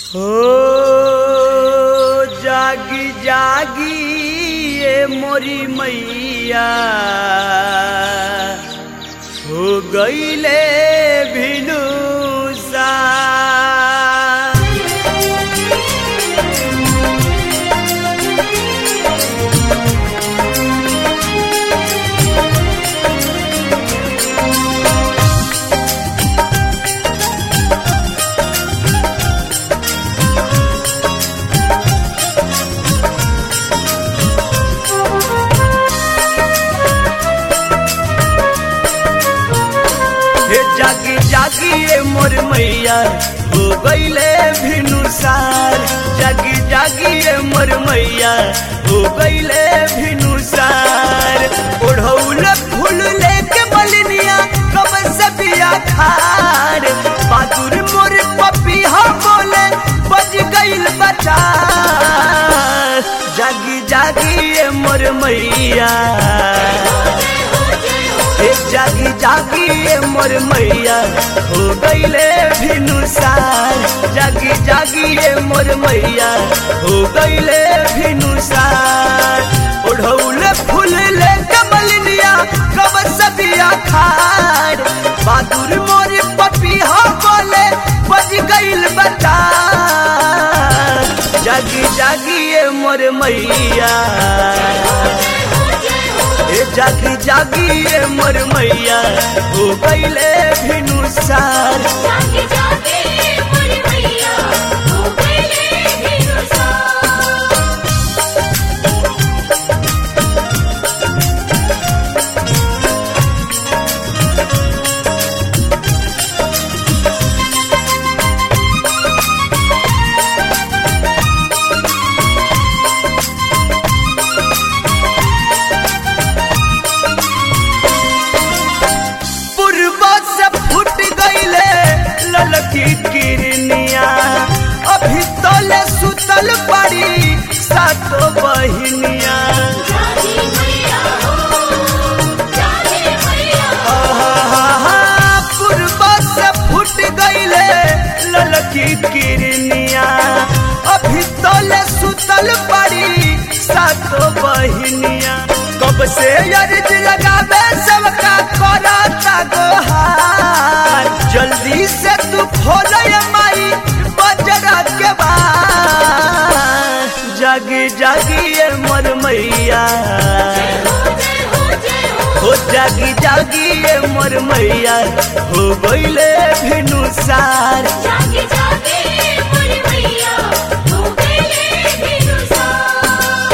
हो जागी जागी ये मोरी मैया हो गईले भिनु सा हे जागी जागी ये मोर मैया हो गईले भिनुसार जागी जागी ये मोर मैया हो गईले भिनुसार ओढ़ौल फूल लेके मलिनिया कब से बिया खार बहादुर मोर पपिया बोले बज गईल बचा जागी जागी ये मोर मैया ए जागी जागी ए मोर मैया हो गईले भिनुसार जागी जागी ए मोर मैया हो गईले भिनुसार ओढ़ौल फूल ले कमलिया कब सदिया खार बहादुर मोर पपिया बोले बज गईल बता जागी जागी ए मोर मैया ए जागी जागी ए मोर मैया हो गईले भिनुसार जागे जागे मोर मैया हो गईले भिनुसार पूर्व से फूट गईले ललकी किरनिया अभी तले सुतल पड़ी सातो बहिनिया जागे मैया हो जागे मैया आहा, पूर्व से फूट गईले ललकी किरनिया अभी तले सुतल पड़ी सातो बहिनिया कब से अर्ज लगावे सबका करता गोहार जल्दी से तू खोल माई बजरा के बाद जागी जागी ये मर मैया हो जय हो जय हो हो जागी जागी ये मोर मैया हो गईले भिनुसार जागे जागे मोर मैया हो गईले भिनुसार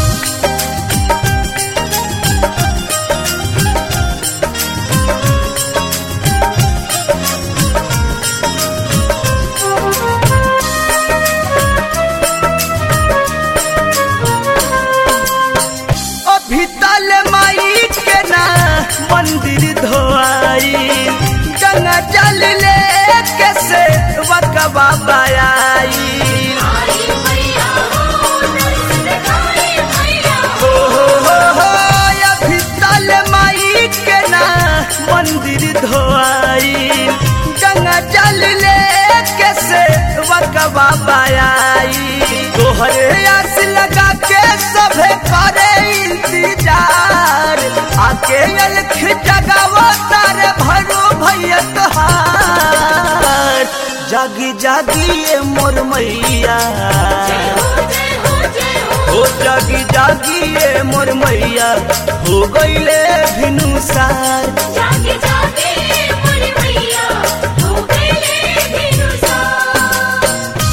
अभी तल माई के ना मंदिर धोआई गंगा जल ले के से वकबा बाई आई मैया हो नर्स दिखाई मैया हो हो हो हो अभी तल माई के ना मंदिर धोआई गंगा जल ले के से वकबा बाई तोहरे आस लगा के सभे करे इंतजार आके अलख जगावो तारे भरो भैया तोहार जागी जागी ये मोर मैया हो जय हो जय हो हो जागी जागी ये मोर मैया हो गईले भिनुसार जागे जागे मोर मैया हो गईले भिनुसार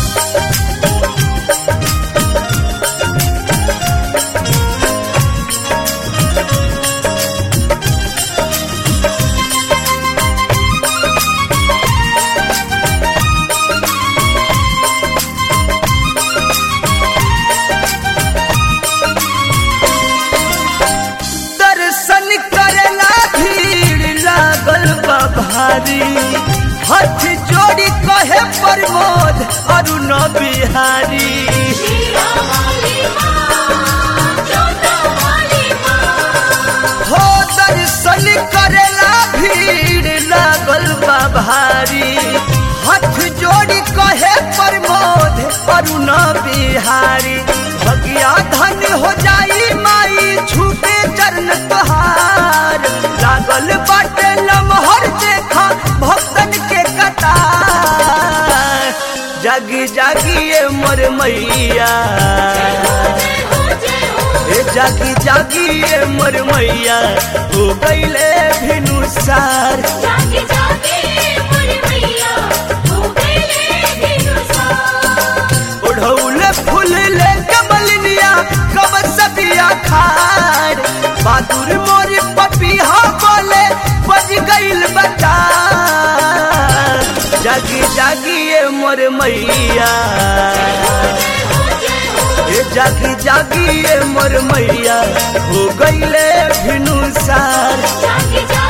दर्शन करेला भीड़ लागल बा भारी हाथ जोड़ी कहे प्रमोद अरुण बिहारी शीरा वाली माँ जोता वाली माँ हो दर्शन करेला भीड़ लागल बा भारी हाथ जोड़ी कहे प्रमोद वरुण बिहारी भगिया धन हो जाई माई छूटे चरण तोहार लागल बाटे लमहर देखा भक्तन के कतार जागी जागी ए मोर मैया ए जागी जागी ए मोर मैया हो गईले भिनुसार जागे जागे मोर मैया हो गए दिनुसार ओढ़ौले फूल ले कमलिनिया कब सदिया खार बहादुर मोर पपिया बोले बज गईल बता जागी जागी ए मोर मैया ए जागी जागी ए मोर मैया हो गईले भिनुसार जागे जागे